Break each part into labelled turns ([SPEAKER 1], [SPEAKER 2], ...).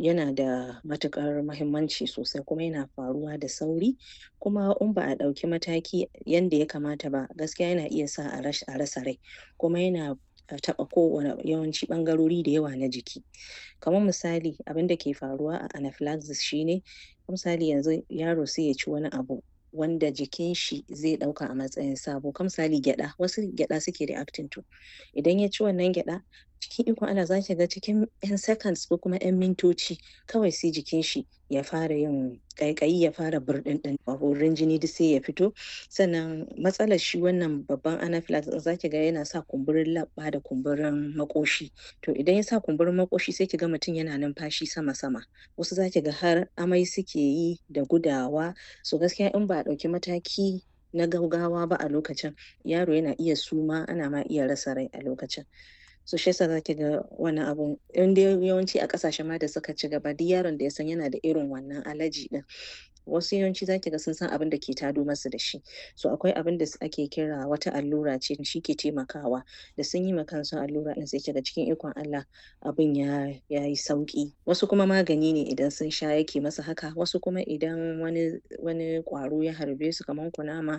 [SPEAKER 1] yana da matuƙar muhimmanci sosai kuma yana faruwa da sauri kuma in ba a ɗauki mataki yanda ya kamata ba gaskiya yana iya sa a rasa rai kuma yana taɓa kowane yawanci ɓangarori da yawa na jiki kaman misali abinda ke faruwa a anaphylaxis shine misali yanzu yaro sai ya ci wani abu wanda jikin shi zai ɗauka a matsayin sabo kaman misali gyaɗa wasu gyaɗa suke reacting to idan ya ci wannan gyaɗa cikin ikon Allah zaki ga cikin ƴan seconds ko kuma ƴan mintoci kawai sai jikin shi ya fara yin ƙaiƙayi ya fara burɗinɗin borin jini duk sai ya fito sannan matsalar shi wannan babban anaphylaxis ɗin zaki ga yana sa kumburin leɓɓa da kumburin maƙoshi to idan ya sa kumburin maƙoshi sai ki ga mutum yana numfashi sama sama wasu zaki ga har amai suke yi da gudawa so gaskiya in ba a ɗauki mataki na gaugawa ba a lokacin yaro yana iya suma ana ma iya rasa rai a lokacin so shi yasa zaki ga wannan abun in dai yawanci a ƙasashe ma da suka ci gaba duk yaron da ya san yana da irin wannan allergy ɗin wasu yawanci zaki ga sun san abinda ke tado masu da shi so akwai abinda ake kira wata allura ce shi ke taimakawa da sun yi ma kansu allura ɗin sai kiga cikin ikon Allah abin ya yayi sauƙi wasu kuma magani ne idan sun sha yake masu haka wasu kuma idan wani wani ƙwaro ya harbe su kaman kunama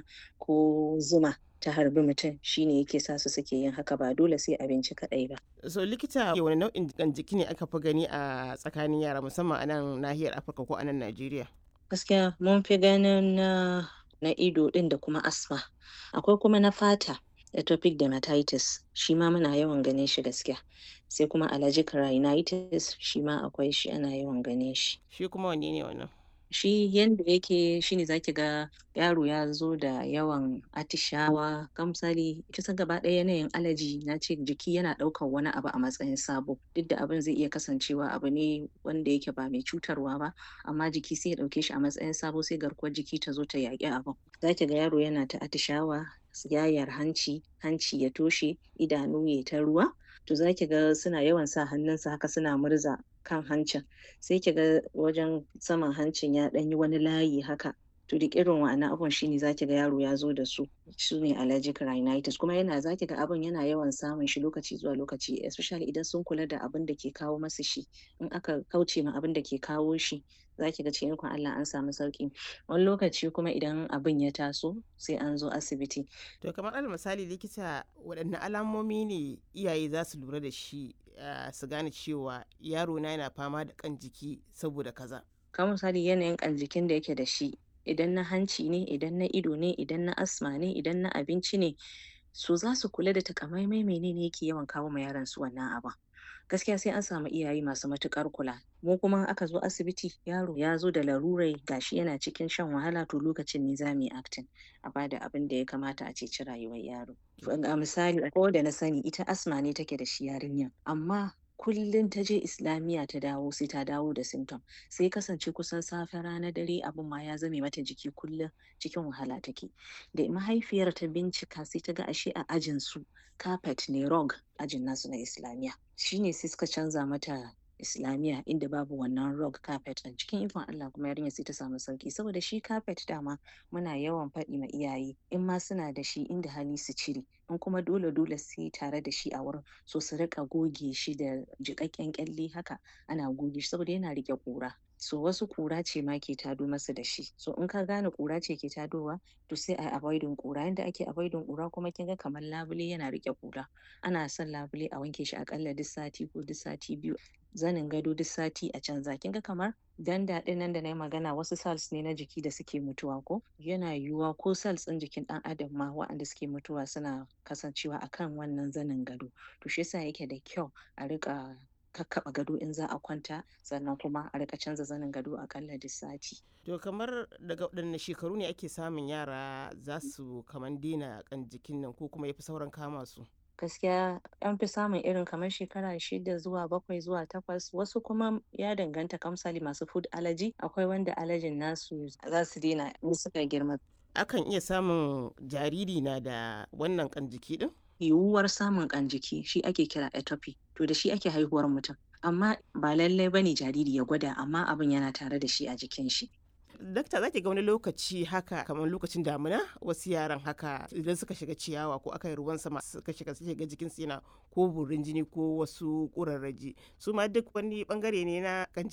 [SPEAKER 1] ko zuma ta harbi mutum shine yake sa su suke yin haka ba dole sai abinci kaɗai ba.
[SPEAKER 2] So likita wane nau'in jiƙan jiki ne aka fi gani a tsakanin yara musamman a nan nahiyar Afirka ko a nan Najeriya?
[SPEAKER 1] Gaskiya mun fi ganin na na ido ɗin da kuma asthma akwai kuma na fata atopic dermatitis shi ma muna yawan ganin shi gaskiya sai kuma allergic rhinitis shi ma akwai shi ana yawan ganin shi.
[SPEAKER 2] Shi kuma wanne ne wannan?
[SPEAKER 1] Shi yanda yake shine zaki ga yaro ya zo da yawan atishawa kamar misali kisan gaba ɗaya yanayin allergy nace jiki yana ɗaukan wani abu a matsayin sabo duk da abin zai iya kasancewa abu ne wanda yake ba mai cutarwa ba amma jiki sai ya ɗauke shi a matsayin sabo sai garkuwar jiki ta zo ta yaƙi abun zaki ga yaro yana ta atishawa yayar hanci hanci ya toshe idanu yayi ta ruwa to zaki ga suna yawan sa hannunsu haka suna murza kan hancin sai kiga wajen saman hancin ya ɗan yi wani layi haka to duk irin wa'annan abun shine zaki ga yaro ya zo da su sune allergic rhinitis kuma yana zaki ga abun yana yawan samun shi lokaci zuwa lokaci especially idan sun kula da abin da ke kawo masu shi in aka kauce ma abin da ke kawo shi zaki ga cikin ikon Allah an samu sauƙi wani lokaci kuma idan abin ya taso sai an zo asibiti.
[SPEAKER 2] To kamar alal misali likita waɗanne alamomi ne iyaye za su lura da shi su gane cewa yaro na yana fama da ƙan jiki saboda kaza.
[SPEAKER 1] Kamar misali yanayin ƙan jikin da yake da shi idan na hanci ne idan na ido ne idan na asma ne idan na abinci ne so za su kula da takamaimai menene yake yawan kawo ma yaron su wannan abun. gaskiya sai an samu iyaye masu matuƙar kula mu kuma aka zo asibiti yaro ya zo da larurai gashi yana cikin shan wahala to lokacin ne za mu yi acting a bada abin da ya kamata a ceci rayuwar yaro a misali ko da na sani ita asma ne take da shi yarinyar amma kullum ta je islamiyya ta dawo sai ta dawo da symptom sai kasance kusan safe rana dare abin ma ya zame mata jiki kullum cikin wahala take da mahaifiyar ta bincika sai ta ga ashe a ajin su carpet ne rug ajin nasu na islamiyya shine sai suka canza mata islamiyya inda babu wannan rug carpet ɗin cikin ikon Allah kuma yarinyar sai ta samu sauki saboda shi carpet dama muna yawan faɗi ma iyaye in ma suna da shi inda hali su cire in kuma dole dole sai tare da shi a wurin so su riƙa goge shi da jiƙaƙƙen ƙyalle haka ana goge shi saboda yana riƙe ƙura so wasu ƙura ce ma ke tado masu da shi so in ka gane ƙura ce ke tadowa to sai a avoiding ƙura yanda ake avoiding ƙura kuma kin ga kamar labule yana riƙe ƙura ana son labule a wanke shi aƙalla duk sati ko duk sati biyu zanin gado duk sati a canza kin ga kamar danda ɗin nan da na yi magana wasu cells ne na jiki da suke mutuwa ko yana yiwuwa ko cells ɗin jikin ɗan adam ma waɗanda suke mutuwa suna kasancewa akan wannan zanin gado to shi yasa yake da kyau a riƙa kakkaɓa gado in za a kwanta sannan kuma a rika canza zanin gado akalla duk sati.
[SPEAKER 2] To kamar daga waɗanne shekaru ne ake samun yara za su kaman daina kan jikin nan ko kuma ya fi sauran kama su?
[SPEAKER 1] gaskiya an fi samun irin kamar shekara shida zuwa bakwai zuwa takwas wasu kuma ya danganta kamsali masu food allergy akwai wanda allergyn nasu za su daina in suka girma
[SPEAKER 2] Akan iya samun jariri na da wannan kan jiki din?
[SPEAKER 1] yiwuwar samun kan jiki shi ake kira atopy to da shi ake haihuwar mutum amma ba lallai bane jariri ya gwada amma abin yana tare da shi a jikin shi
[SPEAKER 2] Dakta za ki ga wani lokaci haka kamar lokacin damina wasu yaran haka idan suka shiga ciyawa ko aka yi ruwan sama suka shiga suke ga jikin su yana ko burin jini ko wasu ƙurarraji su ma duk wani bangare ne na kan